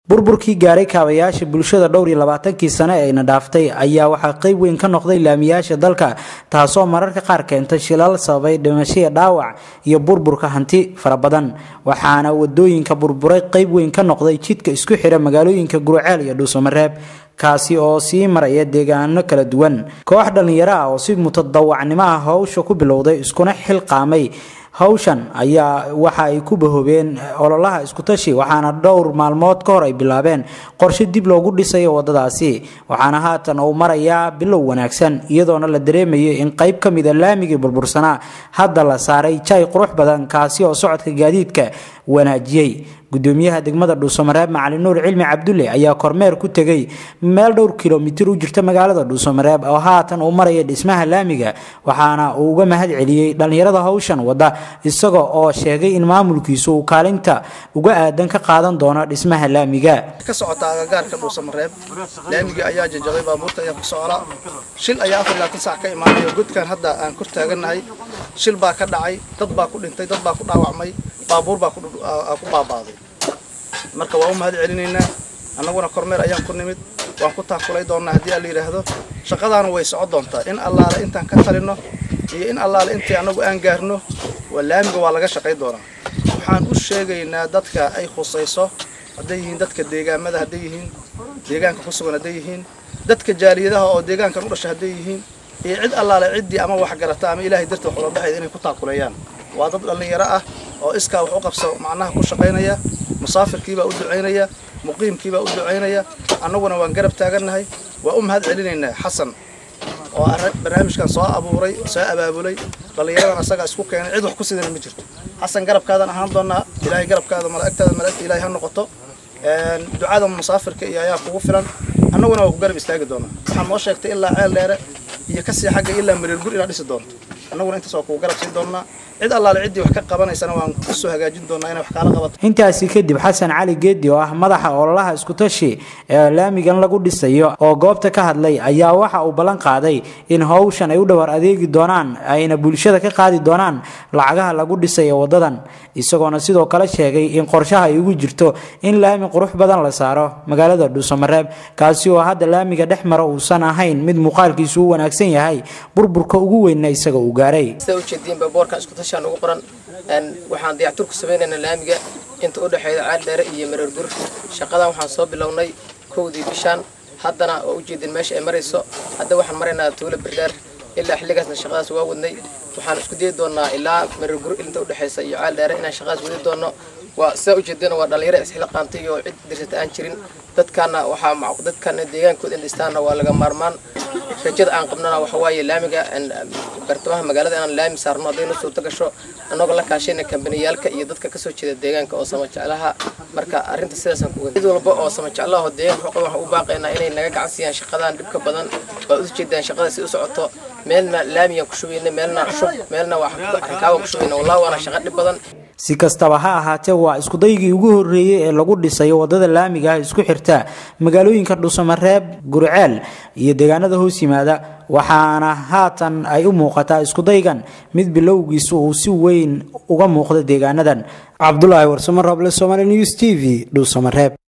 burburkii gaaray kaabayaasha bulshada dhowr iyo labaatankii sane ayna dhaaftay ayaa waxaa qeyb weyn ka noqday laamiyaasha dalka taasoo mararka qaar keentay shilal sababay dhimashaya dhaawac iyo burburka hanti fara badan waxaana wadooyinka burburay qeyb weyn ka noqday jidka isku xira magaalooyinka guruceel iyo dhuusamareeb kaasi oo sii maraya deegaano kala duwan koox dhallinyaro ah oo si mutadawacnimo ah howsha ku bilowday iskuna xilqaamay hawshan ayaa waxa ay ku bahoobeen ololaha iskutashi waxaana dhowr maalmood ka hor ay bilaabeen qorshe dib loogu dhisayo wadadaasi waxaana haatan uu marayaa bilow wanaagsan iyadoona la dareemayo in qayb ka mida laamigii burbursanaa hadda la saaray jay qurux badan kaasi oo socodka gaadiidka wanaajiyey gudoomiyaha degmada dhuusamareeb macalin nuur cilmi cabdulle ayaa kormeer ku tegey meel dhowr kilomitir u jirta magaalada dhuusamareeb oo haatan uu maraya dhismaha laamiga waxaana uu uga mahad celiyey dhallinyarada hawshan wada isaga oo sheegay in maamulkiisu uu kaalinta uga aadan ka qaadan doono dhismaha laamiga ka socota agagaarka dhuusamareeb laamigii ayaa jajabay baabuurta ayaa ku socda shil ayaa afar labaatan saac ka imaanaya godkan hadda aan kor taagannahay shil baa ka dhacay dad baa ku dhintay dad baa ku dhaawacmay baabuur baa ku baabaaday marka waa u mahad celinaynaa annaguna kormeer ayaan ku nimid waan ku taakulay doonnaa haddii alla yidhaahdo shaqadaana way soco doontaa in allaale intaan ka talinno iyo in allaale intii annagu aan gaarno waa laamiga waa laga shaqay doonaa waxaan u sheegaynaa dadka ay khusayso hadday yihiin dadka deegaamada hadday yihiin deegaanka ku sugan hadday yihiin dadka jaaliyadaha oo deegaankan u dhashay hadday yihiin iyo cid allaale ciddii ama wax garata ama ilaahay darti wax ula baxaya inay ku taakuleeyaan waa dad dhallinyaro ah oo iskaa wax u qabso macnaha ku shaqaynaya musaafirkiibaa u ducaynaya muqiimkiibaa u ducaynaya annaguna waan garab taagannahay waa u mahad celinaynaa xasan oo barnaamijkan soo abuuray soo abaabulay dhallinyaradan asagaa isku keenay cid wax ku sidana ma jirto xasan garabkaadan ahaan doonaa ilaahay garabkaada malaa'igtaada malaa'igta ilaahay ha noqoto ducada musaafirka iyo ayaa kugu filan annaguna waa ku garab istaagi doonaa waxaan noo sheegtay ilaa ceel dheere iyo kasii xagga ilaa mareergur inaad dhisi doonto annaguna intaas waa kugu garab siin doonaa cid allaale ciddii wax ka qabanaysana waan kusoo hagaajin doonaa inay wax kaala qabato intaasi kadib xasan cali geedi oo ah madaxa ololaha iskutashi ee laamigan lagu dhisayo oo goobta ka hadlay ayaa waxa uu ballan qaaday in howshan ay u dhowar adeegi doonaan ayna bulshada ka qaadi doonaan lacagaha lagu dhisayo wadadan isagoona sidoo kale sheegay in qorshaha ay ugu jirto in laami qurux badan la saaro magaalada dhuusamareeb kaasi oo hadda laamiga dhex mara uusan ahayn mid muuqaalkiisu u wanaagsan yahay burburka ugu weynna isaga uu gaaray ugu qoran waxaan dayactur ku samaynaynaa laamiga inta u dhexeeya caal dheere iyo mareergur shaqadan waxaan soo bilownay kowdii bishaan haddana waa ujeedin meesha ay marayso hadda waxaan maraynaa tuulo berdheer ilaa xilligaasna shaqadaas waa wadnay waxaan isku dayi doonaa ilaa mareergur inta udhexeysa iyo caal dheere inaan shaqadaas wadi doono waa sidaa ujeedana waa dhalinyaro isxila qaantay oo cid dirsata aan jirin dadkaana waxaa dadkana deegaankooda in dhistaana waa laga maarmaan rajada aan qabnana waxa waaye laamiga bartamaha magaalada inaan laami saarno hadday noo suurto gasho annagoo la kaashayna kambaniyaalka iyo dadka kasoo jeeda deegaanka oo samajeclaha marka arrinta sidaasaan ku cid walba oo samajeclaha oo deegaanka xuquuq waxaan u baaqaynaa inay naga gacan siiyaan shaqadan dhibka badan waa u jeedaan shaqada si u socoto meelna laamiyaan ku shubayna meelna shub meelna waa rakaabaan ku shubayna wallahi waana shaqo dhib badan si kastaba ha ahaatee waa iskudaygii ugu horreeyey ee lagu dhisayo wadada laamiga ah isku xirta magaalooyinka dhuusamareeb gurceel iyo deegaanada hoos yimaada waxaana haatan ay u muuqataa iskudaygan mid bilowgiisu uu si weyn uga muuqda deegaanadan cabdulaahi warsamo roble somaali news t v dhuusamareeb